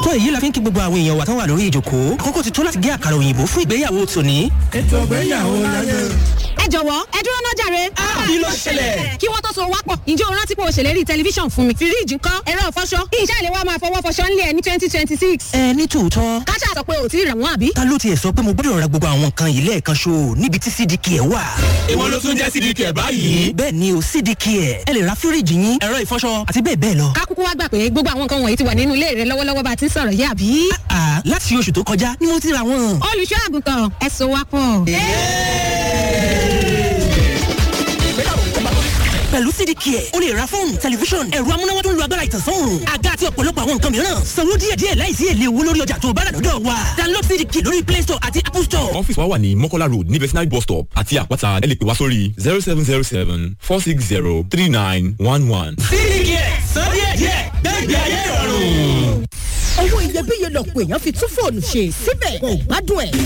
tó èyí la fi ń kí gbogbo àwọn èèyàn wa tán wà lórí ìjòkó àkókò ti tó láti gé àkàrà òyìnbó fún ìgbéyàwó tòní. ètò ìgbéyàwó láyé. ẹ jọ̀wọ́ ẹ dúró náà jàre. kí ló ṣẹlẹ̀? kí wọ́n tó so wápọ̀ ǹjẹ́ o rántí pé o ṣèlérí tẹlifíṣàn fún mi. fíríìjì ńkọ́ ẹ̀rọ ìfọṣọ ìṣe ìlẹ̀ wa máa fọwọ́ fọṣọ ńlẹ̀ ní twenty twenty six. ẹ ní tòótọ́ káṣá sọ pé ò tí ì rà wọ́n àbí. ta ló tiẹ̀ sọ pé mo gbọ́dọ̀ ra gbogbo àwọn nǹkan yìí lẹ́ẹ̀kan ṣo níbi tí cdk ẹ̀ wà. èwo ló tún jẹ́ cdk ẹ̀ báyìí. bẹ́ẹ̀ ni o cdk ẹ̀ ẹ lè ra fíríìjì yín ẹ̀rọ ìfọṣọ àti bẹ́ẹ̀ bẹ́ẹ̀ lọ. kákúkú wá gbà pé gbogbo àwọn nǹkan wọ̀nyí ti wà nínú ilé rẹ lọ́wọ́lọ́wọ́ bá a ti ń sọ̀rọ̀ yìí àbí. àà láti oṣù tó kọjá ni mo ti ra wọn. olùṣọ́ àgùntàn ẹ so wápọ̀. pẹ̀lú cdk ẹ̀ o lè ra fóònù tẹlifíṣọ̀n ẹ̀rọ amúnáwá tó ń lo agbára ìtànsán àga àti ọ̀pọ̀lọpọ̀ àwọn nǹkan mìíràn sanwó díẹ̀díẹ̀ láìsí èlé owó lórí ọjà tó bá rà lọ́dọ̀ wa download cdk lórí play store àti apple store. ọ́fíìsì wa wà ní mọ́kọ́lá road ní vetinary bus stop àti àpáta ẹ lè pè wá sórí zero seven zero seven four six zero three nine one one. cdk san díẹ̀díẹ̀ gbẹ́gbẹ́ ayé ìrọ̀rùn. owó iyebíye lọ̀pọ̀ èèyàn fi tún fóònù ṣe síbẹ̀ kò gbádùn ẹ̀.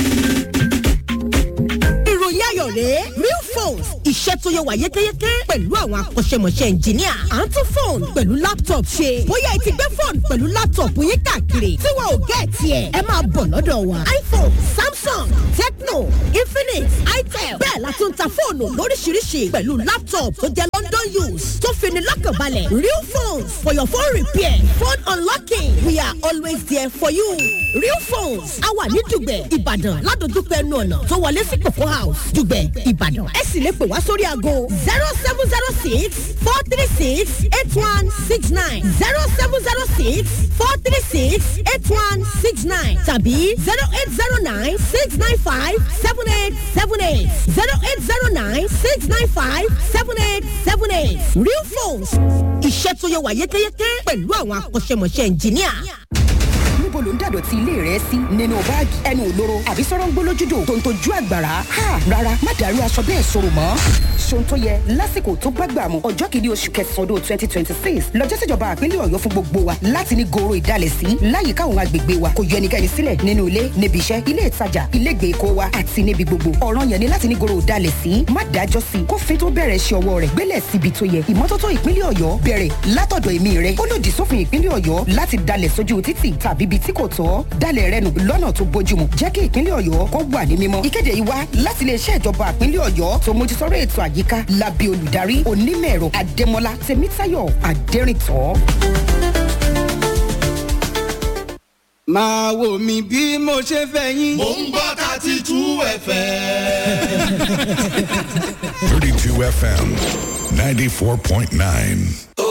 ìròyìn ayọ̀ rèé real phones iṣẹ́ tó yẹ wà yékéyéké pẹ̀lú àwọn akọ́ṣẹ́mọṣẹ́ ẹnjìníà à ń tún fóònù pẹ̀lú laptop ṣe bóyá ẹ ti gbé fóònù pẹ̀lú laptop yín káàkiri tí wọn ò gẹ̀ẹ́tì ẹ̀ ẹ máa bọ̀ lọ́dọ̀ wa iphone samsung tecno infinix itel bẹ́ẹ̀ la tún ta fóònù lóríṣiríṣi pẹ̀lú laptop tó jẹ́ london use tó fini lọ́kànbalẹ̀ real phones for your phone repair phone unlocking we are always there for you real phones a wà ní dùgbẹ̀ ìbàdàn ládojúkọ ẹnu ọ̀nà tó wọlé sí kòkó house dùgbẹ̀ ìbàdàn ẹ sì lè pè wá sórí aago zero seven zero six four three six eight one six nine zero seven zero six four three six eight one six nine tàbí zero eight zero nine six nine five seven eight seven eight zero eight zero nine six nine five seven eight seven eight real phones iṣẹ́ tó yẹ wà yékéyéké pẹ̀lú àwọn akọ́ṣẹ́mọṣẹ́ ẹnjìníà níbo ló ń dàdọ̀tí ilé rẹ sí nínú báàgì ẹnu òlóró àbí sọ̀rọ̀ ń gbólójúdò tó ń tojú àgbàrá ha rárá má dàrú aṣọ bẹ́ẹ̀ sọ̀rọ̀ mọ́. ṣòun tó yẹ lásìkò tó bá gbà mú ọjọ́ kìíní oṣù kẹsàn-án ọdún twenty twenty six lọ́jọ́ síjọba àpínlẹ̀ ọ̀yọ́ fún gbogbo wa láti ní goro ìdálẹ̀ sí láyìíká àwọn agbègbè wa kò yọ ẹnikẹ́ni sílẹ̀ nínú ilé níbi iṣẹ́ ilé ìtajà ilé ìgbèkó wa àti níbi gbogbo ọ̀ràn yẹn ni láti ní goro ìdálẹ̀ sí má dájọ́ sí kófin tó bẹ̀rẹ̀ ṣe ọwọ́ rẹ̀ gbélẹ̀ síbi tó yẹ ìmọ́tótó ìpínlẹ̀ ọ̀yọ́ bẹ̀rẹ̀ látọ̀dọ̀ èmi rẹ̀ ó lòdì sófin ìpínlẹ̀ ọ̀yọ́ láti dalẹ̀ sójú títì tàbí ibi tí kò tọ́ dalẹ̀ rẹ nù lọ́nà tó bójúmu jẹ́ kí ìpínlẹ̀ ọ̀yọ́ kó wà ní mímọ́. ìkéde yìí wá láti iléeṣẹ́ ìjọba ìpínlẹ̀ ọ̀yọ́ tó mójútọ́rọ̀ ètò àyíká lábẹ́ olùdarí onímọ̀-ẹ̀rọ adémọlá tèmítáyọ̀ adẹ́rìntọ́. máa wò mí bí mo ṣe fẹ́ yín. mò ń gbọ́ thirty two fm. 32 FM 94.9.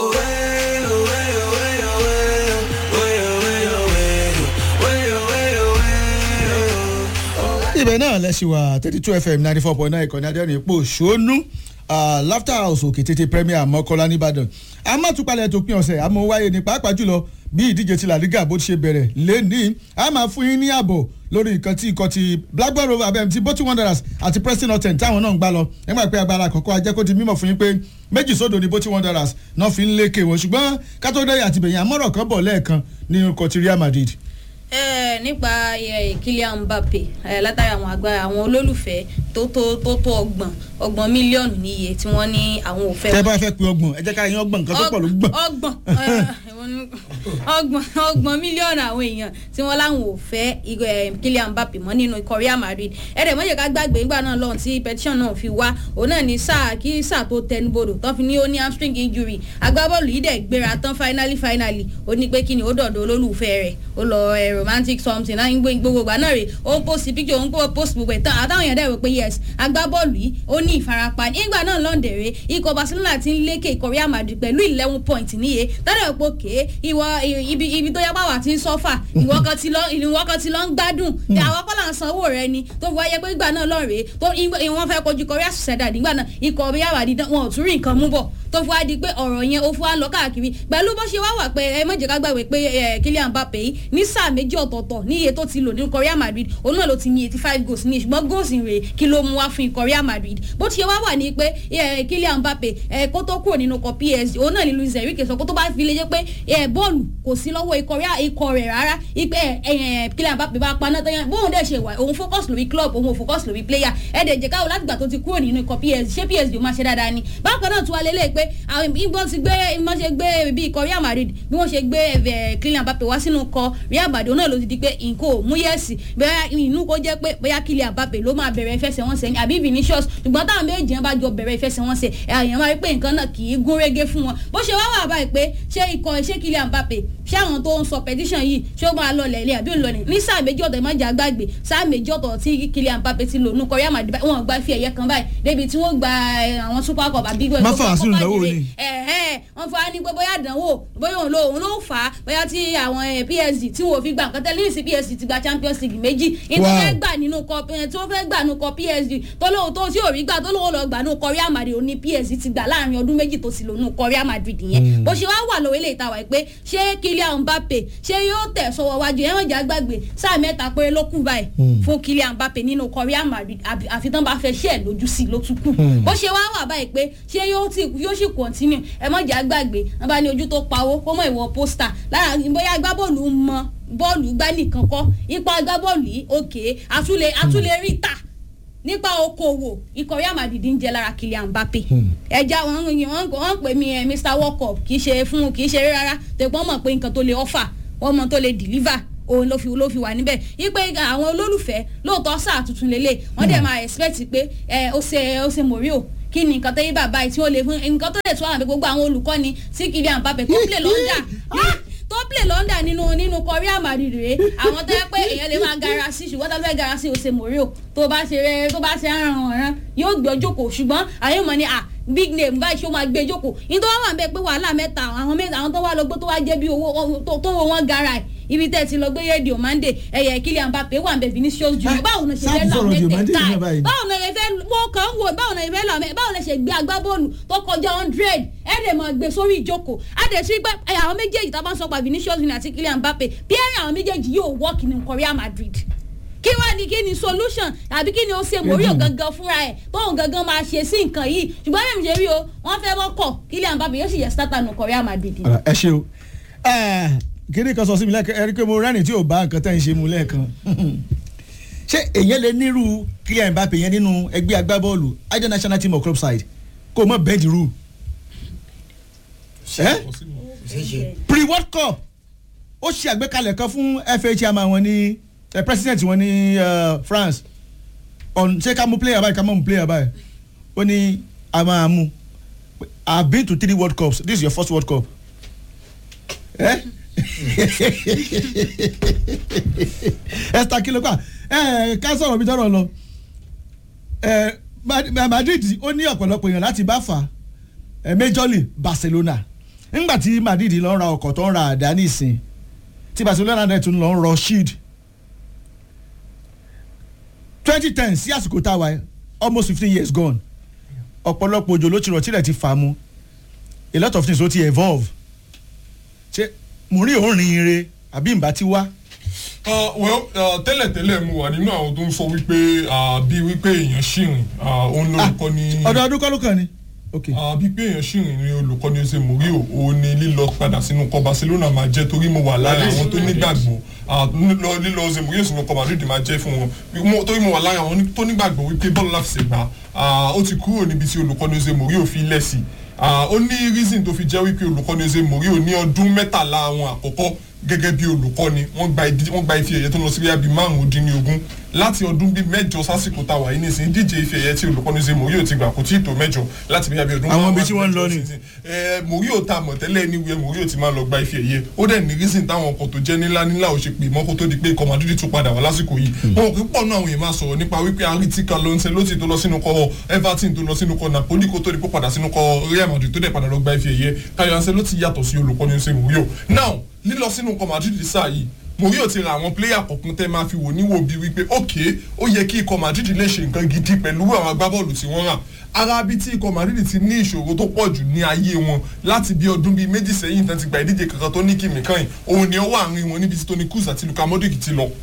ibẹ̀ náà lẹ́sìn wà thirty two fm ninety four point nine ìkànnì adẹ́rìn ipò ṣónú laughter house òkè tètè premier mọ́kọ́lá nìbàdàn amátúpalẹ̀ tó pín ọ̀sẹ̀ àmọ́ wáyé ní pàápàá jùlọ bí ìdíje ti làdígà bó ti ṣe bẹ̀rẹ̀ lẹ́nìí a máa fún yín ní ààbọ̀ lórí nǹkan tí ikọ̀ ti blackburn rover abẹ́m ti boti wanderers àti preston norton táwọn náà ń gbá lọ nígbà pé agbára àkọ́kọ́ ajẹ́ kó di mímọ̀ fún yín pé méjì sódò ni boti wanderers náà fi ń lékè wọn ṣùgbọ́n kátó-dẹ́yà àti bẹ̀yìn àmọ́rọ̀ kan bọ̀ lẹ́ẹ̀kan ní ikọ̀ ti real madrid ẹ nípa ẹ, Kylian Mbappe ẹ, látàrí àwọn agbára àwọn olólùfẹ́ tó tó tó tó ọgbọ̀n ọgbọ̀n mílíọ̀nù níye tí wọ́n ní àwọn ò fẹ́. tẹ́ bá fẹ́ pe ọgbọ̀n ẹ jẹ́ ká yín ọgbọ̀n nǹkan tó pọ̀ ló gbọ̀n. ọgbọ̀n ẹ, ọgbọ̀n ọgbọ̀n mílíọ̀nù àwọn èèyàn tí wọ́n láwọn ò fẹ́ igọ, ẹ, Kylian Mbappe mọ́ nínú ikọ̀ Real Madrid ẹ̀rẹ̀ mọ́jẹ̀ ká gbàgbé nígbà náà lọ́hùn tí petition náà fi wá òun náà ní sáà kí sáà tó tẹnubodò tó fi ní ó ní hamstring injury agbábọ́ọ̀lù yìí dẹ̀ gbéra tán finally finally ó ní pé kí ni ó dọ̀dọ̀ olólùfẹ́ rẹ̀ ó lọ ẹ, romantic something náà ń gbé gbogbo ìgbà náà rè ó ń post picture ó ń post gbogbo ẹ̀ tán àtàwọn èèyàn dẹ̀ rò pé yes agbábọ́ọ̀lù yìí ó ní ìfarapa nígbà náà lọ́ndẹ̀rẹ̀ ikọ̀ Barcelona ti ń lékè ikọ̀ Real Madrid pẹ̀lú eleven point níye tọ́lẹ̀ pé òkè ìwọ ibi ibi tó yẹ pàwọ́ ti ń sọ́fà ìwọ kan ti lọ ìwọ kan ti lọ ń gbádùn àwọn kọ́là ń sanwó rẹ ni tó fi wáyé pé ìgbà náà lọ́ọ̀rẹ́ tó ìwọ́n fẹ́ kojú ikọ̀ Real Sociedad nígbà náà ikọ̀ Real Madrid wọn ò tún rí nǹkan mú bọ̀ tó fi wá di pé ọ̀rọ̀ yẹn ó fi wá lọ káàkiri pẹ̀lú bó ṣe wá wà pé ẹ má jẹ́ ká gbàgbé pé Kylian Mbappe yìí ní sáà méjì ọ̀tọ̀ọ̀tọ̀ ní iye tó ti lò ní ikọ̀ Real Madrid òun náà ló ti ní eighty five goals ní ṣùgbọ́n goals rè kí ló mú wá fún ikọ̀ Real Madrid bó ti ṣe wá wà ní pé Kylian Mbappe kó tó kúrò nínú ikọ̀ PSG òun náà ní Luis Enrique sọ kó tó bá fi lè jẹ́ pé bọ́ọ̀lù kò sí lọ́wọ́ ikọ̀ rẹ̀ rárá ipe Kylian Mbappe bá paná tán yẹn bóun dẹ̀ ṣe wà òun focus lórí club òun ò focus lórí player ẹ̀ẹ́dẹ̀ jẹ́ káwọ́ láti gbà tó ti kúrò nínú ikọ̀ PSG ṣé PSG ó máa ṣe dáadáa ni bákan náà tún wá lélẹ̀ pé pé àwọn ìbọn ti gbé ìbọn ṣe gbé bí ikọ̀ Real Madrid bí wọ́n ṣe gbé ẹ̀fẹ̀ Kylian Mbappe wá sínú kọ Real Madrid náà ló ti di pé nǹkan ò mú yẹ̀sì bẹ́ẹ̀ inú kó jẹ́ pé bóyá Kylian Mbappe ló máa bẹ̀rẹ̀ ìfẹsẹ̀wọnsẹ̀ ni àbí Vinicius ṣùgbọ́n táwọn méjì yẹn bá jọ bẹ̀rẹ̀ ìfẹsẹ̀wọnsẹ̀ èèyàn máa rí pé nǹkan náà kì í gún régé fún wọn bó ṣe wá wà báyìí pé ṣé ikọ̀ ṣé Kylian Mbappe ṣé àwọn tó ń sọ petition yìí ṣé ó máa lọ lẹ̀lẹ́ àbí òun lọ ní ní sáà méjì ọ̀tọ̀ ìmọ̀jà gbàgbé sáà méjì ọ̀tọ̀ tí Kylian Mbappe ti lò nù kọ́ Real Madrid wọn gba fi ẹ̀yẹ kan báyìí débi tí wọ́n gba àwọn super cup àbí Má fà á sínú ìdánwò ni. wọ́n fà á ní pé bóyá ìdánwò bóyá òun ló òun ló fà á bóyá tí àwọn eh, PSG tí wọn ò fi gbà nǹkan tẹ́lẹ̀ ní PSG ti gba Champions League méjì ìtọ́ Wow. fẹ́ gbà nínú kọ tí wọ́n fẹ́ gbà nínú kọ PSG tó lóun tó tí ò rí gbà tó lóun lọ gbà nínú kọ Real Madrid òun ní PSG ti gbà láàrin ọdún méjì tó sì lò nínú kọ Real Madrid yẹn bó ṣe wá wà lówó ilé ìtawà pé ṣé Kylian Mbappe ṣé yóò tẹ̀ sọ́wọ́ wájú ẹ̀ wọ́n jà gbàgbé sáà mẹ́ta péré ló kù báyìí fún Kylian Mbappe nínú kọ Real Madrid àbí- àfi tán bá fẹ́ ṣẹ́ ẹ̀ lójú sí i ló tún kù bó ṣe wá wà báyìí pé ṣé yóò ti yóò sì continue ẹ mọ̀ jà gbàgbé wọn bá ní ojú tó pawó kó mọ̀ ìwọ pósítà lára bóyá agbábọ́ọ̀lù ń mọ bọ́ọ̀lù gbá nìkan kọ́ ipa agbábọ́ọ̀lù yìí òkè àtúlẹ̀ àtúlẹ̀ rí tà nípa okòwò ikọ̀ Real Madrid ń jẹ lára Kylian Mbappe ẹja wọn wọn wọn pè mí ẹ Mr World Cup kì í ṣe fún kì í ṣe eré rárá tẹ̀gbọ́n mọ̀ pé nǹkan tó lè offer wọ́n mọ̀ tó lè deliver òun ló fi ló fi wà níbẹ̀ ipe àwọn olólùfẹ́ lóòótọ́ sáà tuntun lélẹ̀ wọ́n dẹ̀ máa expect pé ẹ ó ṣe ó ṣe Mourinho kí ni nǹkan tẹ́yìn bàbá yìí tí ó lè fún nǹkan tó lè tún àwọn àbí gbogbo àwọn olùkọ́ni sí Kylian Mbappe tó play lọ́ndà tó play lọ́ndà nínú nínú kọ Real Madrid rèé àwọn tó yẹ pé èèyàn lè máa gara sí ṣùgbọ́n tó fẹ́ gara sí ose Mourinho tó bá ṣe rẹ tó bá ṣe aràn ọ̀ràn yóò gbé jókòó ṣùgbọ́n àyè mọ̀ ni à big name báyìí ṣó máa gbé jókòó nítorí wọn wà bẹ́ẹ̀ pé wàhálà mẹ́ta àwọn mẹ́ta àwọn tó wá lọ gbé tó wá jẹ́ bí owó tó tó wo wọn gara ẹ̀ ibi tẹ́ ẹ ti lọ gbé rédíò mande ẹ̀yẹ Kylian Mbappe wà ń bẹ Vinicius Junior báwo ni ṣe sáà fẹ́ ti lọ sọ̀rọ̀ Diomande mẹ́tẹ̀ẹ̀ta yìí náà báyìí. ẹ̀ báwo ni ẹ fẹ́ wọ́n kàn ń wò báwo ni ẹ fẹ́ lọ mẹ́ báwo ni ẹ ṣe gbé agbábọ́ọ̀lù tó kọjá hundred ẹ̀ lè máa gbé sórí ìjókòó á dẹ̀ sí pé ẹ̀ àwọn méjèèjì tá a bá ń sọ pa Vinicius Junior àti Kylian Mbappe bí ẹ̀rìn àwọn méjèèjì yóò work ní Real Madrid kí wá ní kí ni solution àbí kí ni ó ṣe Mourinho gangan fúnra ẹ̀ tóun gangan máa ṣe sí nǹkan yìí ṣùgbọ́n bí mi ṣe rí o wọ́n fẹ́ mọ́kọ̀ Kylian Mbappe yóò sì yẹ starter nù Real Madrid ni. ẹ ṣe o kíni kan sọ sí mi lẹ́ẹ̀kan ẹ rí i pé mo rẹ́rìn tí ò bá nǹkan tẹ́ ń ṣe mu lẹ́ẹ̀kan ṣé èyàn lè nírú Kylian Mbappe yẹn nínú ẹgbẹ́ agbábọ́ọ̀lù ajá national team of club side kó o mọ̀ bend the rule pre world cup ó ṣe àgbékalẹ̀ kan fún FA chairman wọn ní eh, president wọn ní eh, France on ṣé ká mú player báyìí ká mọ̀ mú player báyìí ó ní a máa mú I have been to three world cups this is your first world cup ẹ esther kilopa ẹ ká sọ̀rọ̀ mi tọrọ lọ ẹ Ma- Madrid ó ní ọ̀pọ̀lọpọ̀ èèyàn láti bá fà ẹ Major League Barcelona ńgbà tí Madrid lọ ń ra ọkọ̀ tó ń ra àdá nísìn tí Barcelona náà tún lọ ń rọ shield twenty ten sí àsìkò tá a wà yìí, almost fifteen years gone ọ̀pọ̀lọpọ̀ òjò ló ti rọ̀ tílẹ̀ ti fà mu a lot of things ló ti evolve ṣe mo rí òórìn ire àbí ìbá ti wá. Uh, well uh, tẹ́lẹ̀tẹ́lẹ̀ mo wà nínú àwọn tó ń sọ wípé uh, bí wípé èèyàn ṣìrìn uh, òun lórúkọ ní. ọdọọdún kọ́ ló kàn ní. ok uh, bí pé èèyàn ṣìrìn ní olùkọ́ ní ose Mourinho òun ni lílọ padà sínú kọ Barcelona máa jẹ́ torí mo wà lára àwọn tó nígbàgbọ́ uh, lílọ lílọ ose Mourinho sínú kọ Madrid máa jẹ́ fún wọn Mo- torí mo wà lára àwọn tó nígbàgbọ́ wípé bọ́ọ̀lù láti ṣègbà ó ti kúrò níbi tí olùkọ́ ní ose Mourinho fi lẹ̀ sí Ah, ó ní reason tó fi jẹ́ wípé olùkọ́ni ose Mourinho ní ọdún mẹ́tàlá àwọn àkọ́kọ́ gẹ́gẹ́ bí olùkọ́ni wọ́n gba ìdí- wọ́n gba ife ẹ̀yẹ tó lọ sí bíi márùn-ún dín ní ogún láti ọdún bíi mẹ́jọ sásìkò tá a wà yìí nísìnyí díje ife ẹ̀yẹ tí olùkọ́ni ose Mourinho ti gbà kò tí ì tó mẹ́jọ láti bíi ọdún Àwọn ibi márùn-ún tí wọ́n ń lọ ni. ẹ Mourinho ta mọ̀ tẹ́lẹ̀ níwèé Mourinho ti máa lọ gba ife ẹ̀yẹ ó dẹ̀ ní reason táwọn ọkọ̀ tó jẹ́ nílá nílá ò ṣe pè mọ́ kó tó di pé ikọ̀ Madrid tún padà wá lásìkò yìí wọn kò pọ̀ náà àwọn èèyàn máa sọ̀rọ̀ nípa wípé aritika ló ń ṣe ló ti tó lọ sínú kọ Everton tó lọ sínú kọ Napoli kó tó di pé padà sínú kọ Real Madrid tó dẹ̀ padà lọ gba ife ẹ̀yẹ Carlo Ancelotti yàtọ̀ sí olùkọ́ni ṣe Mourinho now lílọ sínú kọ Madrid sáà yìí Mourinho ti ra àwọn pléyà kọ̀ọ̀kan tẹ́ máa fi wò níwò bíi wípé ok ó yẹ kí ikọ̀ Madrid lè ṣe nǹkan gidi pẹ̀lú àwọn agbábọ́ọ̀lù tí wọ́n rà ara bí tí ikọ̀ Madrid ti ní ìṣòro tó pọ̀ jù ní ayé wọn láti bí ọdún bíi méjì sẹ́yìn tán ti gba ìdíje kankan tó ní kìmí kan yìí òun ni ó wà àárín wọn níbi tí Toni Kroos àti Luka Modric ti lọ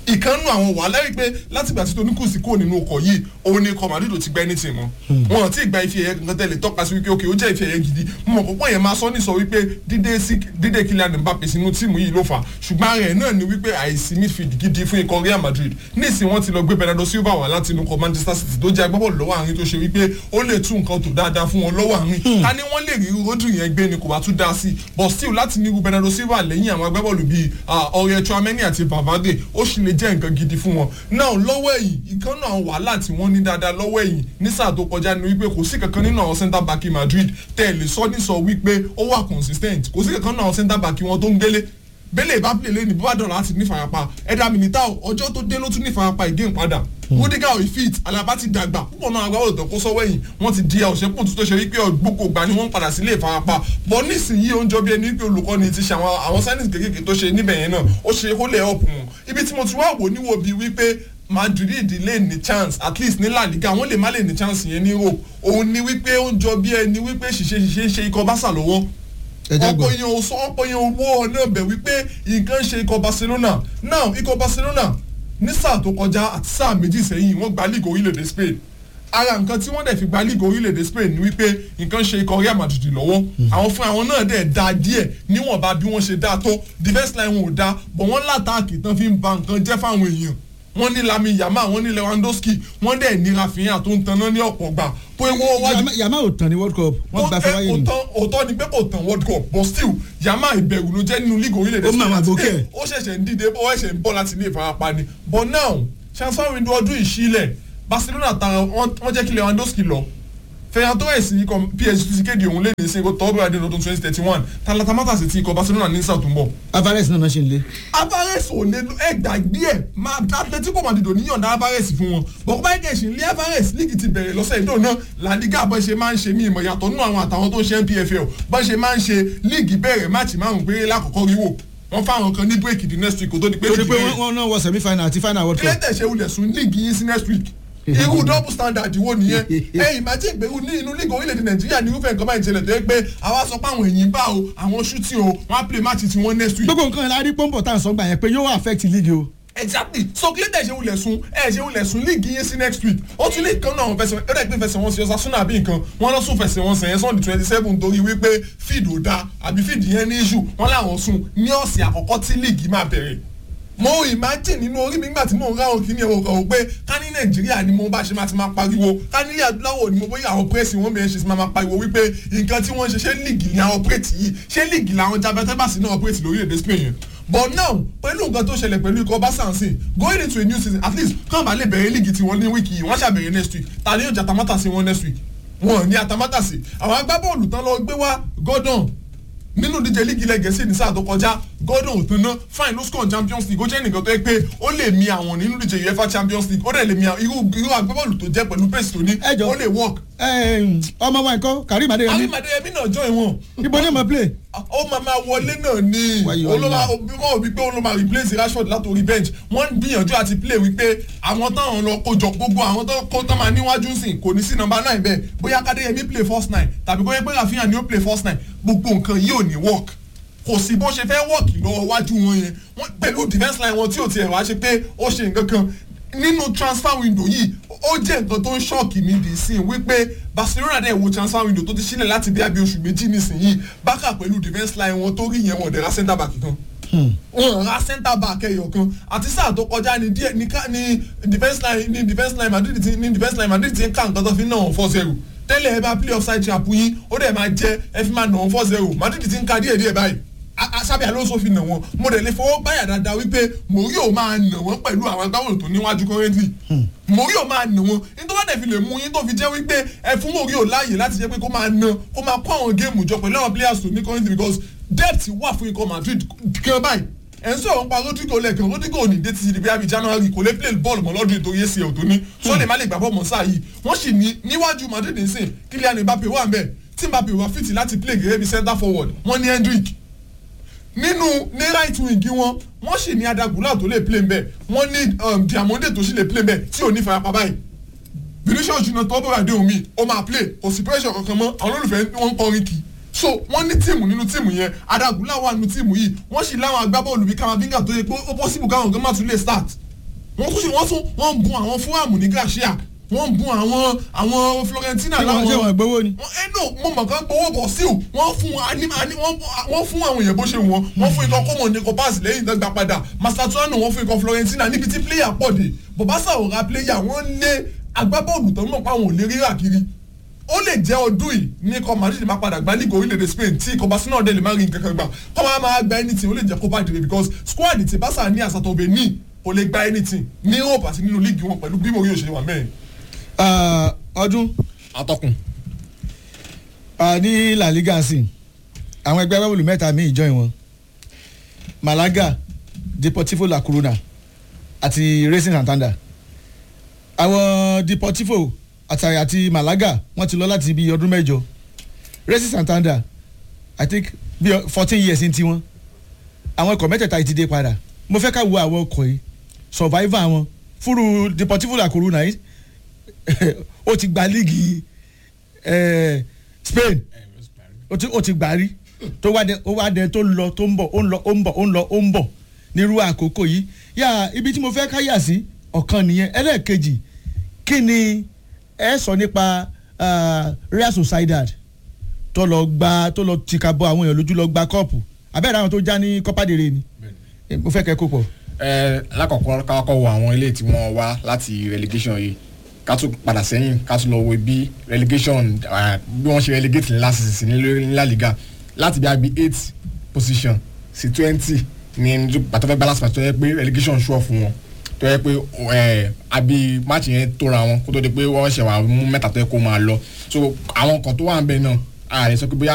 ìkànnù àwọn wàhálà rí pé látìgbà tí tóní kù sí kúrò nínú ọkọ̀ yìí òun ni ikọ̀ Madrid ò ti gba ẹni tì mọ́ wọn ti gba ife ẹ̀yẹ kankan tẹ́lẹ̀ tọ́ka sí wípé ok ó jẹ́ ife ẹ̀yẹ gidi mo mọ̀ púpọ̀ yẹn máa sọ ní sọ wípé dídé sí dídé Kylian Mbappe sínú tíìmù yìí ló fà ṣùgbọ́n rẹ̀ náà ni wípé àìsí midfield gidi fún ikọ̀ Real Madrid níìsín wọ́n ti lọ gbé Bernardo Silva wá láti inú ikọ̀ Manchester City tó jẹ́ agbábọ́ọ̀lù lọ́wọ́ àárín tó ṣe wípé ó lè tún nǹkan tó dáadáa fún wọn lọ́wọ́ àárín ká ní wọ́n lè rí Rodri yẹn gbé ni kò bá tún dá sí but still láti ní irú Bernardo Silva lẹ́yìn àwọn agbábọ́ọ̀lù bíi ọ̀rẹ́ Tchouameni àti Valverde ó sì lè jẹ́ nǹkan gidi fún wọn náà lọ́wọ́ ẹ̀yìn ìkan náà wàhálà tí wọ́n ní dáadáa lọ́wọ́ ẹ̀yìn ní sáà tó kọjá ni wípé kò sí kankan nínú àwọn centre back Madrid tẹ́ ẹ̀ lè sọ ní sọ wípé ó wà consistent kò sí kankan nínú àwọn centre back wọn tó ń gbélé bẹ́lẹ̀ ìbá pèlè lẹ́ni bó bá dọ̀rọ̀ láti ní farapa ẹ̀dá Militao ọjọ́ tó dé ló tún ní farapa ìgé ìpadà Rudiger ò fit Alaba ti dàgbà púpọ̀ náà agbábọ̀ òtàn kó sọ́wọ́ ẹ̀yìn wọ́n ti di àwòṣẹ́pọ̀ tó tó ṣe wípé gbogbo ìgbà ni wọ́n padà sílé ìfarapa bọ́ nísìnyí ó ń jọ bí ẹni wípé olùkọ́ni ti ṣe àwọn sáyẹ́nsì kékeré tó ṣe níbẹ̀ yẹn náà ó ṣe kó lè ọ̀pù wọn ibi tí mo ti wá wò níwò bíi wípé Madrid lè ní chance at least ní La Liga wọ́n lè má lè ní chance yẹn ní Europe òun ni wípé ó ń jọ bí ẹni wípé ṣìṣe ṣìṣe ṣe ikọ̀ Barca lọ́wọ́ ọ̀pọ̀ yẹn ò sọ ọ̀pọ̀ yẹn ò wọ́ ọ̀nà ọ̀bẹ̀ wípé nǹkan ṣe ikọ̀ Barcelona now ikọ̀ Barcelona ní sáà tó kọjá àti sáà méjì sẹ́yìn wọ́n gba league orílẹ̀-èdè Spain ara nǹkan tí wọ́n dẹ̀ fi gba league orílẹ̀-èdè Spain ni wípé nǹkan ṣe ikọ̀ Real Madrid lọ́wọ́ àwọn fún àwọn náà dẹ̀ da díẹ̀ níwọ̀nba bí wọ́n ṣe dá tó defence line wọn ò da bọ̀ wọ́n látàkì tán fi ń ba nǹkan jẹ́ fáwọn èèyàn wọ́n ní Lami Yamal wọ́n ní Lewandowski wọ́n dẹ̀ ní Rafinha tó ń taná ní ọ̀pọ̀ gbà pé wọ́n wájú. Yamal ò tán ní world cup wọ́n gba fẹ́ wáyé ni. òótọ́ ni pé kò tán world cup but still Yamal ìbẹ̀rù ló jẹ́ nínú league orílẹ̀-èdè Ó máa ma gòkè. ó ṣẹ̀ṣẹ̀ ń dìde ó ṣẹ̀ṣẹ̀ ń bọ́ láti ilé ìfarapa ni but now transfer window ọdún ìṣílẹ̀ Barcelona tara wọ́n jẹ́ kí Lewandowski lọ Ferran Torres ikọ̀ PSG ti kéde òun lẹ́nu ìsìn ikọ̀ tọ́gbọ̀n adé lọ́dún twenty thirty one talatamata sì ti ikọ̀ Barcelona ní sáà tó ń bọ̀. Alvarez náà ṣe ń lé. Alvarez ò lè ẹ gbàgbé ẹ máa Atletico Madrid ò níyànjú Alvarez fún wọn bọ̀kọ́ báyìí kẹ̀sì lé Alvarez líìgì ti bẹ̀rẹ̀ lọ́sẹ̀ ìdó náà La Liga bọ́n ṣe máa ń ṣe mí ìmọ̀ yàtọ̀ nínú àwọn àtàwọn tó ń ṣe NPFL bọ́n ṣe máa ń ṣe líìgì bẹ̀rẹ̀ máàcì márùn-ún péré lákòókò ríwò wọ́n fáwọn kan ní bírèkì di next week kó tó di pé torí pé wọ́n náà wọ semi final àti final world cup. kílẹ̀ tẹ̀sẹ̀ wulẹ̀ sùn líìgì yín sí next week irú double standard wo nìyẹn ẹ ìmájì ìgbèrú ní inú lígò orílẹ̀-èdè nàìjíríà ní irúfẹ́ nǹkan báyìí ṣẹlẹ̀ tó yẹ pé àwa sọ pé àwọn èyí ń bá o àwọn shooting o wọ́n á play match tí wọ́n next week. gbogbo nǹkan ìlàrí pọ́ńpọ̀ tá à ń sọ gbà yẹn pé yóò affect league o. exactly so kílẹ̀ tẹ̀ ṣe wulẹ̀ sun ẹ ṣe wulẹ̀ sun líìgì yín sí next week ó tún lè kan náà àwọn fẹsẹ̀ ó dẹ̀ pé fẹsẹ̀ wọn sí ọ̀sán súnà àbí nǹkan wọn lọ sún fẹsẹ̀ wọn sẹ̀yìn sunday twenty seven torí wípé feed ò da àbí feed yẹn ní issue wọn làwọn sùn ní ọ̀sẹ̀ àkọ́kọ́ tí líìgì máa bẹ̀rẹ̀ mo imagine nínú orí mi nígbà tí mo ń ráhùn kí ni ẹ̀rọ kan pé ká ní nàìjíríà ni mo bá ṣe máa ti máa pariwo ká ní adúláwọ̀ ni mo bóyá àwọn pírẹ́sì wọn bẹ̀rẹ̀ ṣe máa pariwo wípé nǹkan tí wọ́n ṣe ṣé líìgì ni àwọn pírẹ́tì yìí ṣé líìgì làwọn jabatẹ́bàsì náà pírẹ́tì lórílẹ̀‐èdè Spain yẹn but now pẹ̀lú nǹkan tó ṣẹlẹ̀ pẹ̀lú ikọ̀ básánsìn going into a new season at least kàn bá lè bẹ̀rẹ̀ líìgì tí wọ́n ní wíìkì yìí wọ́n ṣàbẹ̀rẹ̀ next week ta ni yóò jatamata sí wọn next week wọn ní atamata sí àwọn agbábọ́ọ̀lù tán lọ gbé wá Gordon nínú díje líìgì ilẹ̀ gẹ̀ẹ́sì ní sáà tó kọjá Gordon òtún náà fine ló score Champions League ó jẹ́ nìkan tó yẹ pé ó lè mi àwọn nínú díje UEFA Champions League ó dẹ̀ lè mi irú irú agbábọ́ọ̀lù tó jẹ́ pẹ̀lú pace tó ní ó lè work. ọmọ wa nǹkan Karim Adeyemi. Karim Adeyemi náà join wọn. ibo ni mo play. ó máa máa wọlé náà ni olóma wọ́n wípé olóma replace Rashford látòrí bench wọ́n gbìyànjú àti play wípé àwọn táwọn lọ kójọ gbogbo àwọn tó kó tó máa níwájú sìn kò ní sí nọ́mbà nine bẹ́ẹ̀ bóyá Kadeyemi play first nine tàbí kó yẹ pé Rafinha ni ó play first nine gbogbo nǹkan yìí ò ní work kò sí bó ṣe fẹ́ wọ́ọ̀kì lọ́wọ́ wájú wọn yẹn wọ́n pẹ̀lú defence line wọn tí ò tiẹ̀ wá ṣe pé ó ṣe nǹkan kan nínú transfer window yìí ó jẹ́ nǹkan tó ń ṣọ́ọ̀kì mi dì sí wípé Barcelona dẹ̀ wo transfer window tó ti sílẹ̀ láti bí abẹ́ oṣù méjì nísìnyìí bákà pẹ̀lú defence line wọn tó rí yẹn wọn dẹ̀ ra centre back kan wọn ra centre back ẹyọ kan àti sáà tó kọjá ní díẹ̀ ní defence line ní defence line Madrid ti ní defence line Madrid ti ń ká nǹkan tó fi ń ná wọn four zero tẹ́lẹ̀ ẹ bá play offside trap yín ó dẹ̀ máa jẹ́ ẹ fi máa nà wọn four zero Madrid ti ń ka díẹ̀ díẹ̀ báyìí sábẹ́ Alonso fi nà wọ́n mo dẹ̀ lè fọwọ́ gbáyà dáadáa wípé Mourinho máa nà wọ́n pẹ̀lú àwọn agbábọ́ọ̀lù tó níwájú currently Mourinho máa nà wọ́n nítorí wọ́n dẹ̀ fi lè mú yín tó fi jẹ́ wípé ẹ fún Mourinho láàyè láti jẹ́ pé kó máa nà kó máa kó àwọn géèmù jọ pẹ̀lú àwọn players tó ní currently because depth wà fún ikọ̀ Madrid gan báyìí ẹ̀ ń sọ̀rọ̀ nípa Rodrigo lẹ́ẹ̀kan Rodrigo ò ní dé títí di bí abi January kò lè play bọ́ọ̀lù mọ́ lọ́dún ètò yẹ́sì ẹ̀ tó ní sọ́ọ̀lì má lè gbà bọ́ọ̀mù sáà yìí wọ́n sì ní níwájú Madrid nsìn Kylian Mbappe wà ń bẹ̀ tí Mbappe wà fìtì láti play gẹ́gẹ́ bí centre forward wọ́n ní Hendrick nínú ní right wing wọn wọ́n sì ní Adagula tó lè play mbẹ̀ wọ́n ní Diamonde tó sì lè play mbẹ̀ tí ò ní farapa báyìí Vinicius Junior tó bọ̀rọ̀ àdéhùn mi ó máa play kò sí pressure kankan mọ́ àwọn olólùfẹ́ wọn ń kọrin kì í so wọ́n ní tíìmù nínú tíìmù yẹn Adagula wà nínú tíìmù yìí wọ́n sì láwọn agbábọ́ọ̀lù bíi Kamavinga tó yẹ pé ó possible káwọn gan má tún lè start wọ́n tún ṣe wọ́n tún wọ́n ń bun àwọn fúlàmù ní gàṣíà wọ́n ń bun àwọn àwọn florentina Ṣé wọ́n- ṣé wọ́n gbowó ni. ẹ no mo mọ̀ kán gbowó bọ̀ sí o wọ́n fún ani ani wọ́n wọ́n fún àwọn èèyàn bó ṣe wọ́n wọ́n fún ikọ̀ kọ́mọ̀ ní kọ́páàsì lẹ́yìn ìdọ́gba padà mastratuano wọ́n fún ikọ̀ florentina níbi tí pléyà pọ̀ dé bọ̀básà ò ra pléyà wọ́n lé agbábọ́ọ̀lù tó ń mọ̀ pé àwọn ò lè rírà kiri ó lè jẹ́ ọdún yìí ní ikọ̀ madrid máa padà gbá lígò orílẹ̀-èdè spain tí ikọ̀ barcelona dẹ̀ lè má rí nǹkan kan gbà kọ́ máa máa gba anything ó lè jẹ́ copa del rey because squad ti barca ní àsàtọ̀bẹ̀ ní kò lè gba anything ní europe àti nínú líìgì wọn pẹ̀lú bí mo yóò ṣe wà mẹ́rin. Ah, ọdún atọ́kùn ah, ní la liga sí àwọn ẹgbẹ́ wẹ́wùlù mẹ́ta míì join wọn malaga deportivo la corona àti racing santander àwọn deportivo àti àti malaga wọ́n ti lọ láti ibi ọdún mẹ́jọ racing santander i think bí fourteen years ní tiwọn àwọn ọkọ̀ mẹ́tẹ̀ẹ̀ta yìí ti dé padà mo fẹ́ ká wo àwọn ọkọ̀ yìí survivor wọn fúru deportivo la corona yìí ó ti gba líìgì eh, spain ó ti ó ti gbà rí tó wá dé ó wá dé tó ń lọ tó ń bọ̀ ó ń lọ ó ń bọ̀ ó ń lọ ó ń bọ̀ nírú àkókò yìí yà ibi tí mo fẹ́ ká yà sí ọ̀kan nìyẹn ẹlẹ́ẹ̀kejì kí ni ẹ sọ nípa ah, real sociedad tó lọ gba tó lọ tìka bọ àwọn èèyàn lójú lọ gba kọ́ọ̀pù abẹ́rẹ́ àwọn tó já ní kọ́pádìrè ni Eh, mo fẹ́ kẹ́ kó pọ̀. ẹ lákọ̀ọ́kọ́ kákọ́ wo àwọn ilé tí wọ́n wá láti relegation yìí ká tún padà sẹ́yìn ká tún lọ wo bí relegation ah, bí wọ́n ṣe relegate ní last season ní lórí ní La Liga láti bí abi eight position sí twenty ní pàtó fẹ́ balance pàtó yẹ pé relegation sure fún wọn tó yẹ pé ẹ abi match yẹn tóra wọn kó tó di pé wọ́n ṣẹ̀ wá mú mẹ́ta tó yẹ kó máa lọ so àwọn kan tó wà ń bẹ náà ààrẹ sọ pé bóyá